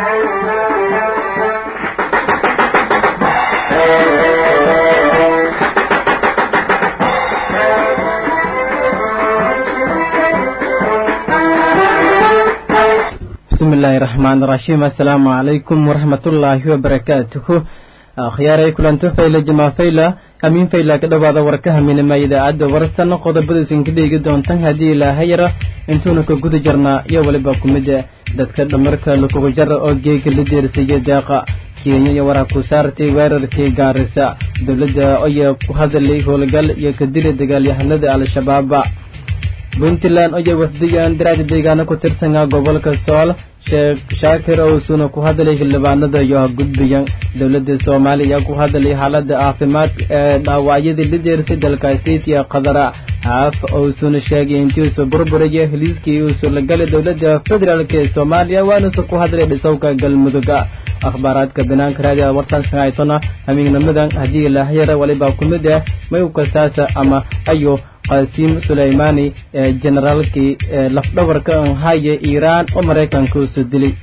bismillahi raxmaan raxiim assalaamu calaykum waraxmatullaahi wabarakaatuhu akhyaaray kulanto fayla jamaa fayla hamiin fayla ka dhowaada warka haminima idaacadda warsan qodobadaysan ka dheegi doontan haddii ilaaha yara intuuna ka guda jarnaa iyo weliba kumida dadka dhamarka lakugu jara oo geega la deersaya deeqa kenya iyo waraa ku saartay weerarkii gaarisa dowladda oya ku hadalay howlgal iyo ka dili dagaalyahanada al-shabaaba puntland oya wafdigan daraada deegaano ku tirsanaa gobolka sool sheekh shaakir owsuna ku hadlay xildhibaanada iyo gudbiyan dowladda soomaaliya ku hadlay xaalada caafimaad ee dhaawacyadii la deersay dalkaasiitiya qadara haaf owsuna sheegay intiisu burburaya heliiskii uusu la galay dowladda federaalk ee soomaaliya waanuusa ku hadlay dhisowka galmuduga akhbaaraadka banaanka raadiada wartan sagaaytona hamiignamadan haddii ilaahyara waliba ku mid ah mayukasaasa ama ayo qasiim suleymani ee generaalkii lafdhabarka haya iiraan oo maraykanka usoo dilay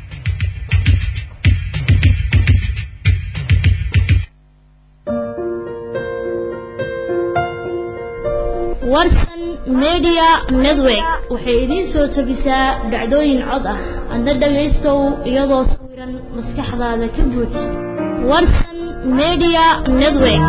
warsan media network waxay idiin soo tabisaa dhacdooyin cod ah adna dhagaystow iyadoo sawiran maskaxdaada ka buuj warsan media network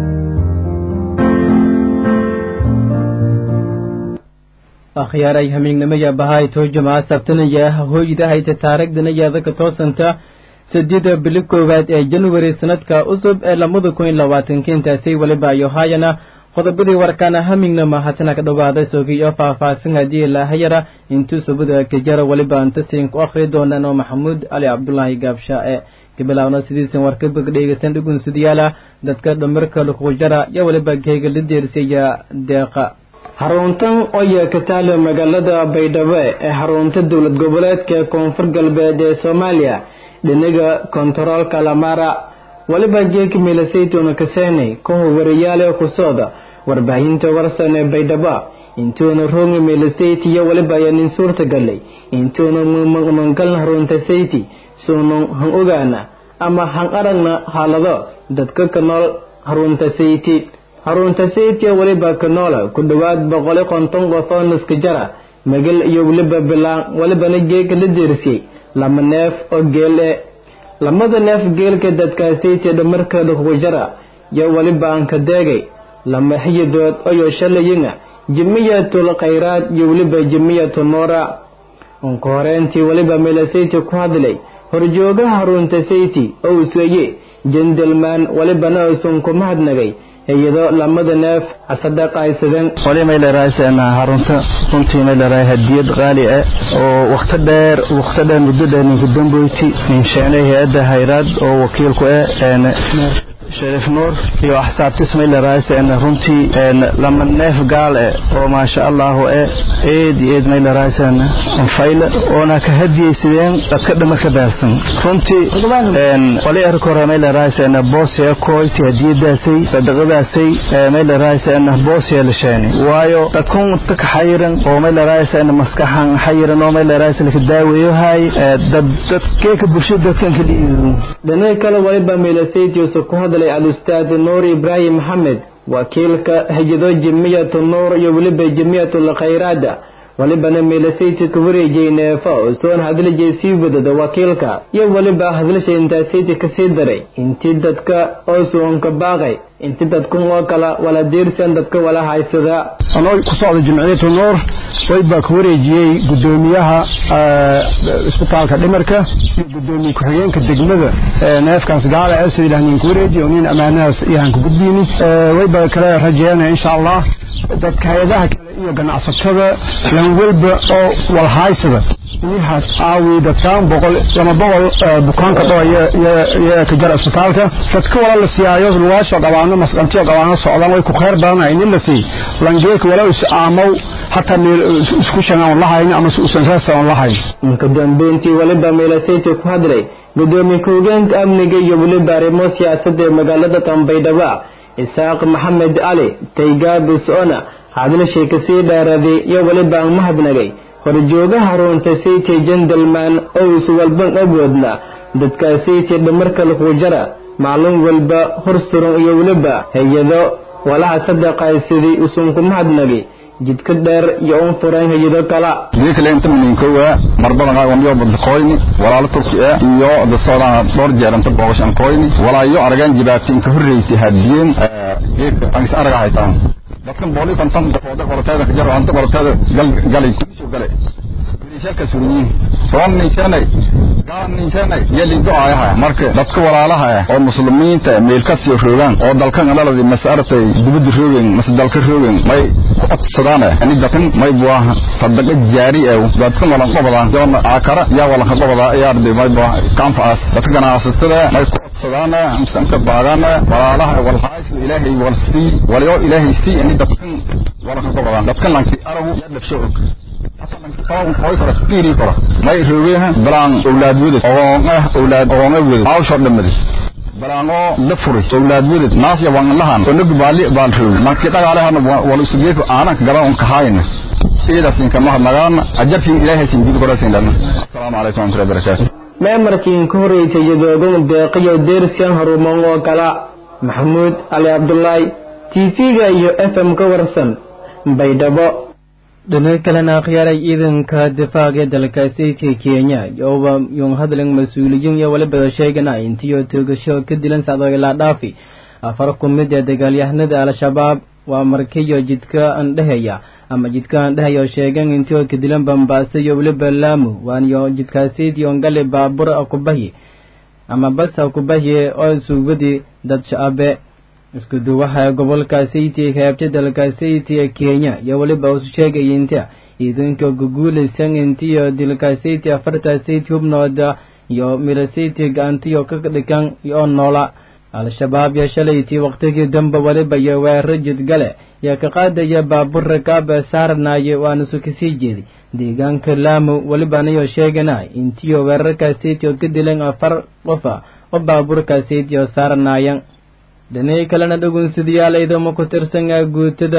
akhyaaray hamiignimaya bahay toojuma sabtanaya hooydahayta taarigdanayada ka toosanta saddeeda bili koowaad ee januari sanadka cusub ee lamada kun iyo labaatanka intaasay weliba ayo haayana qodobadii warkaana hamignama hatana ka dhowaada soogiyo faahfaahsan haddii ilaahayara intuu subada kajara weliba antasiin ku akhri doonaan oo maxamuud cali cabdulaahi gaabshaae gabilaawna sidiisan warkabag dhegeysan dhugunsidayaala dadka dhamarka lukuqujara iyo weliba geega la deersaya deeqa xaruntan oya ka taalo magaalada baydhabo ee xarunta dowlad goboleedka koonfur galbeed ee soomaaliya dhinaga kontaroolka lamara waliba geeka milasaytona kaseenay kuwa wariyaale kusooda warbaahinta warsan ee baydhabo intuuna rooga milasayti iyo waliba ayaa nin suurta galay intuuna mangalna harunta sayti suunan han ogaana ama han aragna xaalado dadka ka nool harunta sayti harunta saytiya weliba kanoola ku dhowaad boqoli konton qof oo naska jara magal iyo weliba bilaan welibana geeka la deersiyey lama neef oo geel e lamada neef geelka dadka saytiya dhamarkeeda kugu jara yo weliba aan ka deegay lama xiyidood oyo shalayinga jimiyatul khayraad iyo weliba jimiyatu nuura unka horeentii weliba meelasayti ku hadlay horjoogaha harunta sayti oo usweye jendelman welibana uusan ku mahadnagay iyado lamada neef asadaqaysadeen wali may leerahay harunta runtii may leerahay hadiyad qaali ah oo waqti dheer waqti dheer muddo dheer ninka damboyti nin sheenay hay'adda hayraad oo wakiilku ah shariif nuur iyo axsaabtis may leerahay runtii lama neef gaal eh oo maasha allahu eh eed iyo eed may leerahay fayla oona ka hadiyeysadeen dadka dhamarka beersan runtii wali arka hore may leerahay boosya koyti hadiyadaasay sadaqadaasay may leerahay boosya la sheeni waayo dadkun dadka xayiran oo may leerahay maskaxan xayiran oo may leerahay laka daaweeyo hay dad dadkeeka bulshada dadkan kaliya dhinaca kale waliba meelasaytiisa ku hadlay al-ustaad nuur ibraahim maxamed wakiilka hijado jimiyatu nuur iyo weliba jimiyatu lkhayraada walibana meelasayti ka wareejiyey neefa oo soon hadlijay sii wadada wakiilka iyo weliba hadlasha intaasayti kasii daray intii dadka oo suunka baaqay inti dadkun oo kala wala diirsan dadka wala haysada anoo ku socda jimciyatu nuur waybaa ka wareejiyey gudoomiyaha isbitaalka dhimarka iyo gudoomiye ku-xigeenka degmada neefkaas gaala ee sida ilaahneen ku wareejiy oo nin ammaanahaas iyahan ku gudbiyni waybaa kale rajeynaya insha allah dadka hay-adaha kale iyo ganacsatada lan walba oo walhaysada iyahaas aawi dadkaan boqol lama boqol bukaanka dhoo iyo ka jara isbitaalka dadka wala la siyaayo lugaasha qabaano masqantiyo qabaano socdaan way ku khayr badanay nin la sii langeeka wala is aamow hataa meel isku shanaan lahayn ama usan raasaan lahayn inka dambeyntii waliba meelasayti ku hadlay gudoomiye ku-hogeenka amniga iyo weliba arrimo siyaasadda ee magaalada tambaydhaba isaaq maxamed cali taygaabis ona hadlashay kasii dheeraaday iyo weliba aan mahadnagay horjoogaha runta sayti gentleman oo is walban awoodna dadkaasaytii dhamarka lagu jara maalin walba hor suran iyo weliba hay-ado walaha sadaqaysidii usunku mahadnagi jidka dheer iyo un furan hay-ado kala geekale inta mininkowa marbadan aqoonyo badkoyni walaalo turki ah iyo dasoodana dhowr jeer inta booqashan koyni walaayo aragaan jibaatin ka horreeytay hadiyeen geeka angis araga haytaan dadkan booli konton dafooda qorteeda kajar anta qorteeda gal galay kusoo galay wiilashalka suuriyiin soon ninsanay galan ninsanay yali ducaayaha marka dadka walaalaha ah oo muslimiinta meel ka sii roogaan oo dalkan dhaladi mas'aartay dibadda roogeen mas dalka roogeen may ku codsadaan ani dadkan may buaha sadaqa jaari ah dadkan walan qabadaan doon akara yaa walan qabada yaardi may buaha kanfaas dadka ganacsatada may ku codsadaan amsanka baadaan walaalaha wal hays ilaahay wal si walayo ilaahay si ani dadkan walan qabadaan dadkan lanki arabu yadlafsho may roogeen balaan awlaad wedad ogoonga awlaad ogoonga wedad awshor dhamadi balaango la furay awlaad wedad naas ya waan lahan onog baali baal roog markii dhagaale hana wal isugeeku aanan gadan on kahayna sidaas inka ma hadnagaan ajarkin ilaahay sin gud qorasin dhan assalamu alaykum wa rahmatullahi wa barakatuh meemarkiin ka horreeytay jadoogan deeqiyo deersiyan haruuman oo kala maxamuud cali cabdulaahi tv-ga iyo f m ka warsan baydhabo dhinaca kalena akhyaaray ciidanka difaaca ee dalkaasayka kenya yooba yung hadlan mas-uuliyiin iyo waliba sheegana intiyo toogasho ka dilan sacdo ilaa dhaafi afar ku mid ee dagaalyahanada al-shabaab waa markiyo jidka andhehaya ama jidka andhehaya oo sheegan intiyo ka dilan bambaaso iyo waliba laamu waaniyo jidkaasaydi ongale baabur akubahi ama bas akubahi oo suubadi dad shaabe isku duwaha gobolka sayti heebta dalka sayti ee kenya iyo weliba usu sheegaya inta ciidanka guguulaysan intiyo dilka sayti afarta sayti hubnooda iyo mira sayti gacantiyo ka dhigan oo noola al-shabaab iyo shalaytii waqtigii dambe weliba iyo weeraro jidgale iyo ka qaadaya baabur rakaab saaranaye waana su kasii jeeday deegaanka laamu welibanayo sheegana intiyo weerarka sayti oo ka dilan afar qofa oo baaburka sayti oo saaranayan dhinacii kalena dhagunsidayaal ciidamo ku tirsan guutada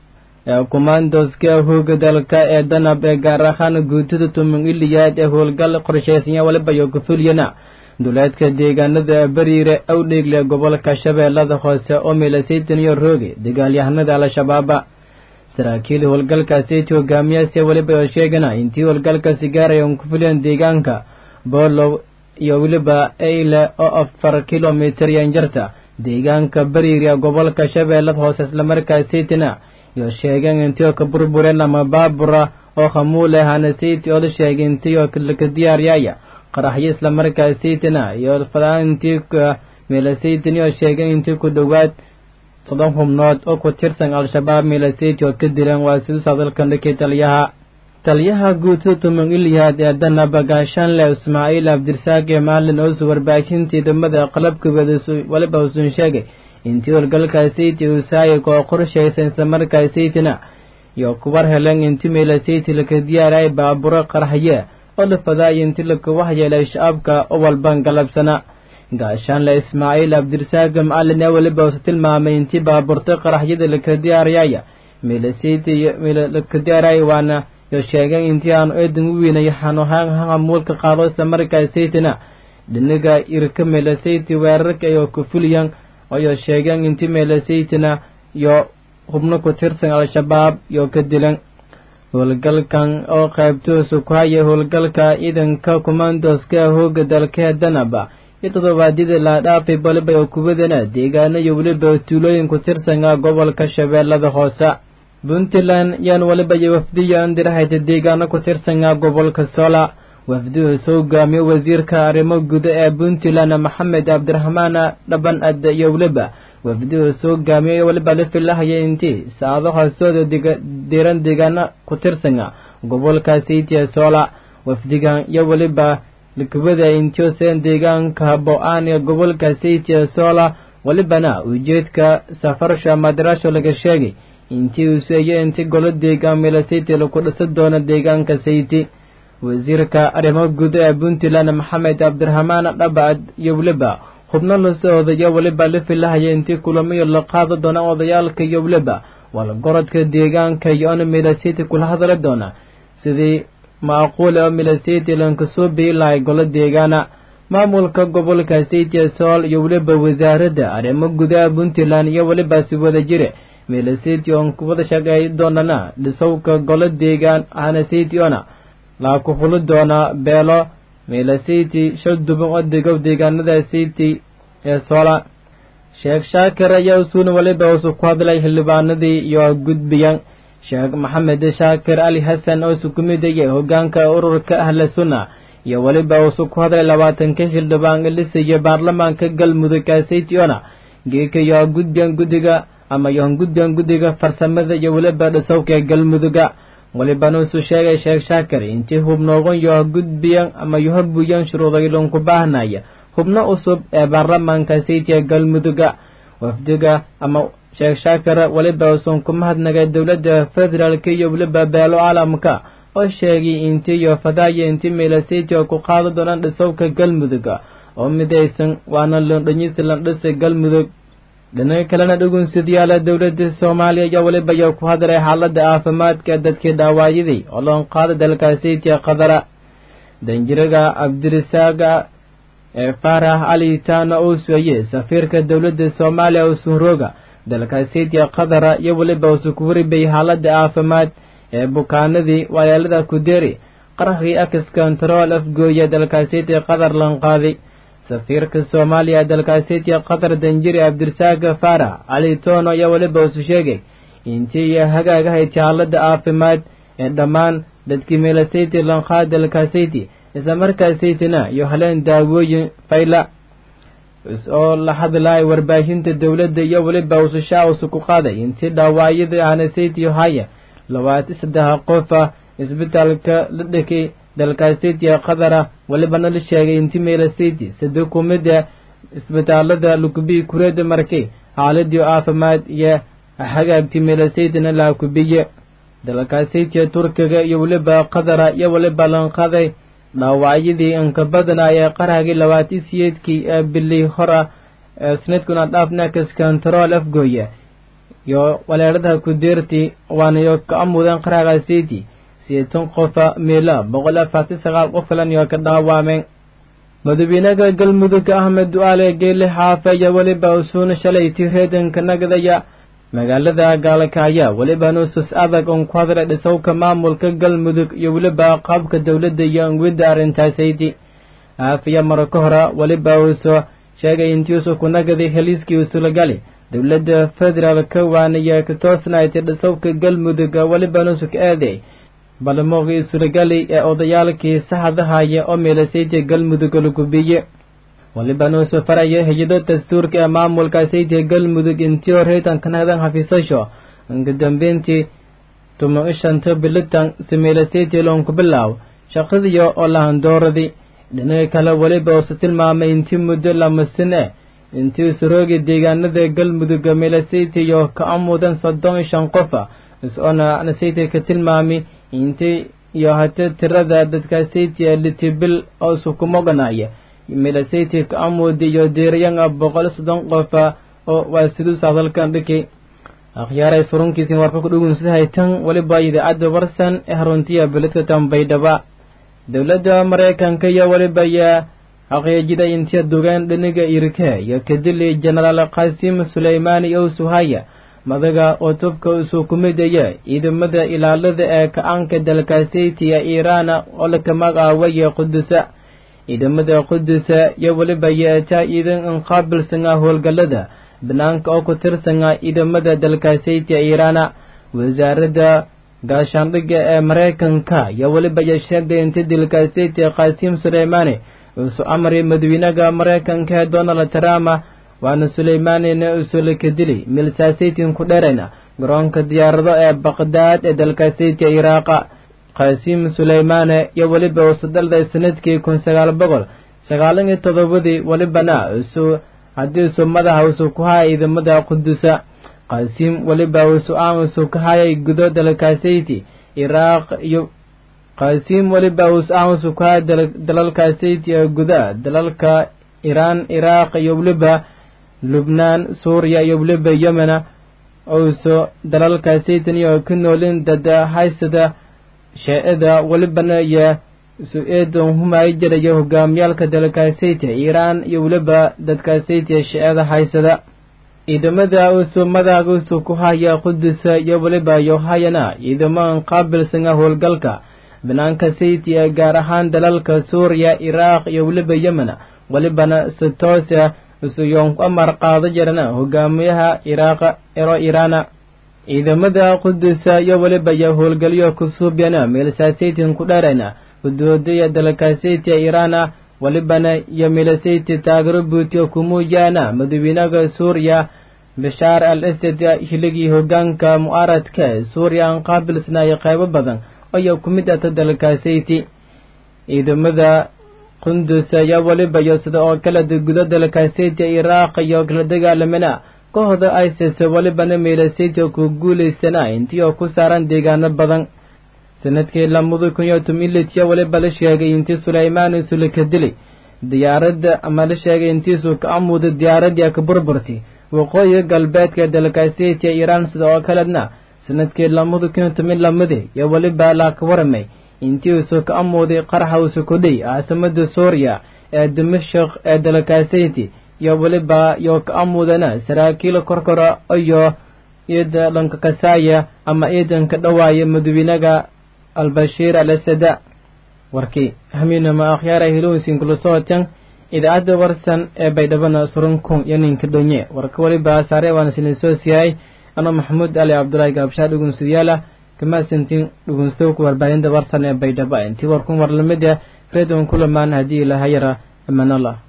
kumandoska hooga dalka ee danab ee gaar ahaan guutada tuman iliyaad ee howlgal qorshaysanya waliba iyo kufulyana duleedka deegaanada bariire awdheegle gobolka shabeellada hoose oo milasaytan iyo rooge dagaalyahanada al-shabaaba saraakiil howlgalkaasiti hogaamiyaasi weliba oo sheegana intii howlgalkaasi gaarayan kufulyan deegaanka boolow iyo weliba eyle oo afar kilomitir yanjarta deegaanka bariiriya gobolka shabeellada hoose islamarkaasaytina iyo sheegeen intii oo ka burbureen ama baabura oo khamuule hanasiti oo la sheegay intii oo ka diyaaryaaya qaraxyo islamarkaasaytina iyo fadaantii meelasaytini oo sheegay intii ku dhowaad soddon xubnood oo ku tirsan al-shabaab meelasayti oo ka dileen waa sidus hadalkan dhakay taliyaha taliyaha guutada tuman ilyahaad ee danaba gaashaanle ismaaciil cabdirasaaq ee maalin oosu warbaahintii degmada qalabka waliba usun sheegay intii howlgalkaasaytii usaayig oo qorshaysan islamarkaasaytina iyo kuwar helen intii meelasayti laka diyaarayay baaburo qaraxye oo la fadaaya intii laka waxyeelay shacabka oo walban galabsana gaashaanle ismaaciil cabdirasaaq macalin ee weliba usu tilmaamay intii baaburta qaraxyada laka diyaarayaya meelasayti laka diyaaraya waana yo sheegeen intii aanu eedan u weynay xanuhaan hamuulka qaado islamarkaasaytina dhiniga irka meelasayti weerarka iyo kufuliyan oyo sheegeen intii meelasaytina iyo xubno ku tirsan al-shabaab iyo ka dilan howlgalkan oo qaybtoosu ku haya howlgalka ciidanka kumandoska hooga dalkee danaba iyo toddobaadyada laadhaafay baliba oo kuwadana deegaano iyo weliba tuulooyin ku tirsanka gobolka shabeellada hoose puntland yaan waliba iyo wafdiyo andirahayta deegaano ku tirsanka gobolka sola wafdihu soo hogaamiye wasiirka arrimo guda ee puntland maxamed cabdiraxmaan dhaban adde iyo weliba wafdihu soo hogaamiye waliba la filahaya intii saacado hoosooda diran deegaano ku tirsanga gobolka saytiya sola wafdigan iyo weliba likubada intiosen deegaanka bo-aan ee gobolka saytiya sola walibana ujeedka safarsha madarasho laga sheegay intii uu seeyo inti golo deegaan meelasayti laku dhisa doono deegaanka sayti wasiirka arrimo guud ee puntland maxamed cabdiraxmaan dhabacad iyo weliba xubno lasoo odayo weliba la filahaya intii kulamayo la qaado doona odayaalka iyo weliba walgorodka deegaanka iyo ona meelasayti kula hadli doona sidii macquul oo meelasayti lankasoo biyi lahay golo deegaana maamulka gobolka saytia sool iyo weliba wasaaradda arrimo gudaha puntland iyo welibaasi wada jire meelasiti oon kuwada shaqeey doonana dhisowka golo deegaan ahna saytiona laa ku fuli doona beelo meelasiti shal duban oo degow deegaanada sayti ee soola sheekh shaakir ayaa usuuna weliba usu ku hadlay xildhibaanadii iyo gudbiyan sheekh maxamed shaakir ali xasan oo isu ku midayay hogaanka ururka ahla sunna iyo weliba usu ku hadlay labaatanka xildhibaan lisaya baarlamaanka galmudug saytiona geeka iyo gudbiyan guddiga ama yohan gudbiyan guddiga farsamada iyo weliba dhisowka galmuduga welibana usu sheegay sheekh shaakir intii hubnoogan yoha gudbiyan ama yoha buyan shuruudaylon ku baahnaya hubno cusub ee baarlamaanka saytiya galmuduga wafdiga ama sheekh shaakir weliba usun ku mahadnagay dowladda federaalk iyo weliba beelo caalamka oo sheegay intii iyo fadaaya intii meelasaytiya ku qaada doonaan dhisowka galmuduga oo midaysan waana londhanyisi landhisa galmudug dhinaca kalena dhugunsidyaala dowladda soomaaliya ayaa weliba ayaa ku hadlay xaaladda caafimaadka dadkii dhaawaayaday oo loon qaada dalka saytiya qadara danjiraga cabdirasaaga ee faarax cali taana uu sueye safiirka dowladda soomaaliya usunrooga dalka saytiya qadara iyo weliba usu ku waribay xaaladda caafimaad ee bukaanadii walaalada kuderi qarxii ax control afgooya dalka saytiya qadar lanqaaday safiirka soomaaliya dalka saytiya qatar danjiri cabdirasaaga faarax cali toono ayaa weliba usu sheegay intii iyo hagaagahayd xaaladda caafimaad ee dhammaan dadkii meelasayti lanqaad dalka sayti isla markaa saytina iyo haleen daawooyin fayla oo la hadlaya warbaahinta dowladda iyo weliba usushaa usu ku qaaday intii dhaawacyada ahna saytiyo haya labaatan saddex qofa isbitaalka la dhekay dalka saytiya qadara welibana la sheegay intii meela sayti sida ku mida isbitaalada lukubiyi kureeda markay xaaladii caafimaad iyo hagaagtii meela saytina laa kubiye dalka saytiya turkiga iyo weliba qadara iyo weliba lanqaday dhaawacyadii inka badana ee qarhagii labaatan siyeedkii ee bilii hora ee sanadkuna dhaafnakas control afgooya iyo waleeradaha kudeertii waanayo ka amudeen qarhaga sayti sideetan qofa meela boqol afartan sagaal qof kalan iyo ka dhaawameen madaxweynaha galmudug ahmed du'aale geele xaafe ayaa weliba usuuna shalay tireedanka nagadaya magaalada gaalakaaya weliba nuusus adag oon ku hadlay dhisowka maamulka galmudug iyo weliba qaabka dowladda iyo angwidda arrintaasaydi aafiya maro ka hora weliba uusoo sheegay intiisu ku nagaday heliiskii usulagali dowladda federaalka waanaya ka toosnaaytay dhisowka galmudug weliba nuusu ka aaday balmooqii sulagali ee odayaalkii saxadahaya oo meelasaytiya galmudug lagubiye waliba nuusu faraya hay-ado dastuurka ee maamulka saytiya galmudug intii horeytan kanagdan xafiisasho inka dambeyntii tuman ishanta bilitan simeelasaytiya loonku bilaaw shaqadiyo oo lahandooradii dhinaca kale weliba usu tilmaamay intii muddo lamasin eh intii usuroogi deegaanada galmudug meelasaytiyo ka amudan soddon iyo shan qofa is-oona nasaytiya ka tilmaami intii iyo hate tirada dadka saytiya litibil oo sukumoganaya milasayti ka amuudi iyo diirayanga boqol soddon qofa oo waa siduus hadalkan dhiki akhyaaray surunkiisin warka ku dhugunsidahay tan weliba idaacadda warsan ee haruntiya beledka tambaydhaba dowladda maraykanka iyo weliba ayaa xaqiijiday intiya dugaan dhiniga irke iyo kadili jenaraal qaasim suleymaani ow suhaya madaga oo tubka usuu ku midaya ciidamada ilaalada ee ka-aanka dalkaasaytiya iiraana oo laka magacaawaya qudusa ciidamada qudusa iyo weliba yeetaa ciidan inqaabilsanga howlgallada banaanka oo ku tirsanga ciidamada dalkaasaytiya iiraana wasaaradda gaashaandhigga ee maraykanka iyo weliba ya sheegday inta dalkaasaytiya qaasiim suleymaani uusu amray madaxweynaha maraykanka ee donald trump waana suleymaanina usulaka dili milsaasaytin ku dheerayna garoonka diyaarado ee baqdaad ee dalkaasaytiya iraaqa qaasiim suleymaane iyo weliba usu dhalday sanadkii kun sagaal boqol sagaalan iyo toddobadii welibana isu haddii isu madaxa usu ku haya ciidamada qudusa qaasiim weliba usu aan usu ka hayay gudo dalkaasayti iraaq iyo qaasiim weliba usu aan usu ku haya dalalkaasayti ee gudaha dalalka iraan iraaq iyo weliba lubnaan suuriya iyo weliba yemena usu dalalkaasaytan iyo ka noolin dada haysada shee-ada welibana iyo su-eedon humaayo jirayo hogaamiyaalka dalkaasayta iiraan iyo weliba dadkaasayta shicada haysada ciidamada usumadaaga usu ku haya qudusa iyo weliba yohayana ciidamadan qaabilsana howlgalka banaanka saytiya gaar ahaan dalalka suuriya iraaq iyo weliba yemen welibana si toosa isuyoon ku amar qaado jirana hogaamiyaha iraaq ero iraana ciidamada qudusa iyo weliba yo howlgalyo kusuubyana meelsasaytin ku dheerayna udoodaya dalkaasaytiya iraana welibana iyo meelasayti taagero buutiyo kumuujaana madawiinaga suuriya bashaar al asad hiligii hogaanka mu'aaradka suuriya aan qaabilsnaayo qaybo badan ayaa ku mid ata dalkaasayti ciidamada qundus ayaa weliba iyo sida oo kale gudo dalkaasayta iraaq iyo kala dagaalamana kooxda isis welibana meelasayta ku guulaysana intii oo ku saaran deegaano badan sanadkii lamada kun iyo tobanlitiya weliba la sheegay intii sulaymaan isula ka dilay diyaaradda ama la sheegay intiisu ka amuuday diyaaradii ka burburtay waqooyiga galbeedka dalkaasayta iiraan sida oo kaledna sanadkii lamada kun iyo toban lamadi iyo weliba la ka waramay intii usu ka amuuday qaraxa usu kudhay caasimada suuriya ee dimashaq ee dalkaasayti iyo weliba iyo ka amuudana saraakiil korkora iyo ciida dhanka kasaaya ama ciidanka dhawaaya madawiinaga albashiir al asada warkii hamiinama akhyaara hilowsin kula socotan idaacadda warsan ee baydhabana surunkun iyo ninka dhonye warka weliba saare waana sina soo siyahay ano maxamuud ali cabdulaahi gaabshaa dhugunsidayaala kamaasantiin dhugunstowka warbaahinta warsan ee baydhaba intii warkun war lamid ah reedon kulamaan haddii ilahayara amanallah